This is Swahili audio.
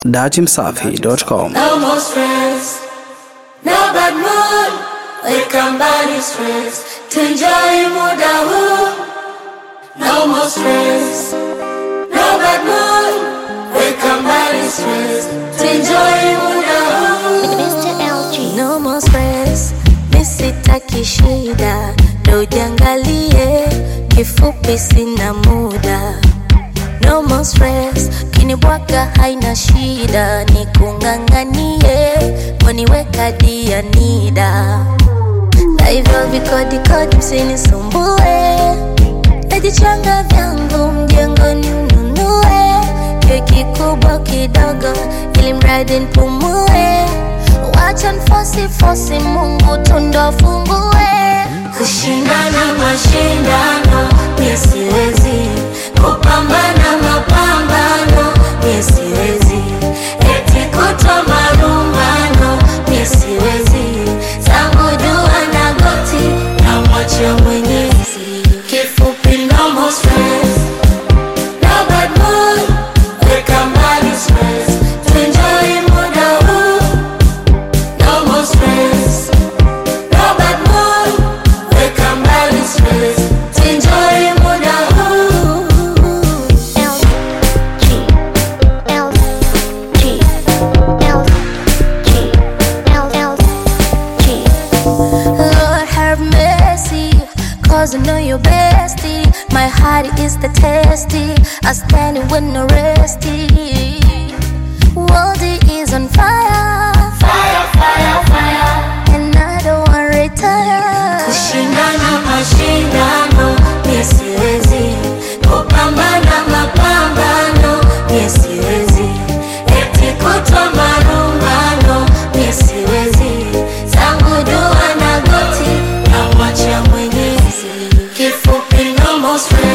datimsafi.com. No more stress, no bad mood. Weka mbali stress, tuenjoy muda huu. No more stress, no bad mood. Weka mbali stress, tuenjoy muda huu. Mr. LG. No more stress, misitaki shida, ndo ujiangalie, kifupi sina muda. No more stress, kinibwaga haina shida, nikung'ang'anie, waniweka dia nida. Na hivyo vikodi kodi msinisumbue, najichanga vyangu mjengoni ununue, kiwe kikubwa kidogo, ili mradi nipumue. Wacha nfosi fosi, Mungu tundo fungue. Kushindana mashindano, mie siwezi kupambana mapambano, mie siwezi eti kutwa marumbano, mie siwezi zangu dua na goti na mwacha Mwenyezi. Kifupi no more stress, no bad mood, weka mbali stress, tuenjoy muda huu. No more stress, no bad mood, weka mbali stress, tuenjoy muda huu. Lord have mercy, cause I know you're bestie. My heart is the testy, I stand it with no resty. World is on fire, fire, fire, fire, and I don't want to retire. Kushindana mashindano, mie siwezi kupambana mapambano, mie siwezi eti kutwa marumbano, mie siwezi zangu dua na goti na mwacha Mwenyezi. Kifupi no more stress.